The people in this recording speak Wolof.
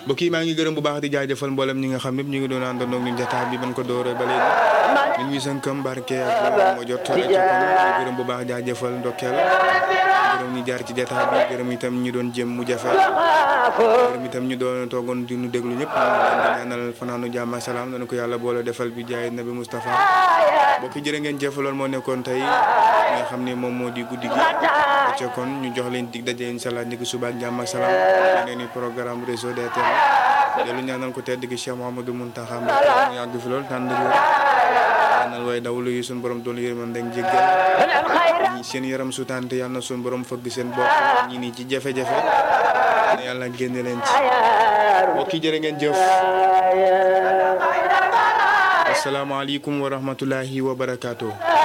mbokk yi maa ngi gërëm bu baax di jaajëfal mboolem ñi nga xam ñëpp ñu ngi doon àndandoo ak ñun jotaay bi ban ko dooree ba léegi min wi sënkam barke ak moo jot rek ci kon gërëm bu baax jaajëfal ndokkeel gërëm ñi jaar ci jotaay bi gërëm itam ñu doon jëm mu jafe gërëm itam ñu doon toogoon di nu déglu ñëpp ñu leen di ñaanal fanaanu jàmm ak salaam nañu ko yàlla boole defal bi jaay nabi Moustapha mbokk yi jërë ngeen jëf loolu moo nekkoon tey nga xam ne moom moo di guddi gi ca kon ñu jox leen dig daje incha allah ndiki suba ak jàmm ak salaam yeneen i programme réseau DTL dellu ñaanal ko tedd gi Cheikh Mouhamadou Mountakha Mbacké mu yàgg fi lool tànn dëgg ñaanal way dawlu yi suñu borom doolu yërmande ak jéggal ñi seen yaram su tànte yàlla na suñu borom fëgg seen bopp ñi nii ci jafe-jafe na yàlla génne leen ci mbokk yi jërë ngeen jëf asalaamaaleykum wa rahmatullahi wa barakaatu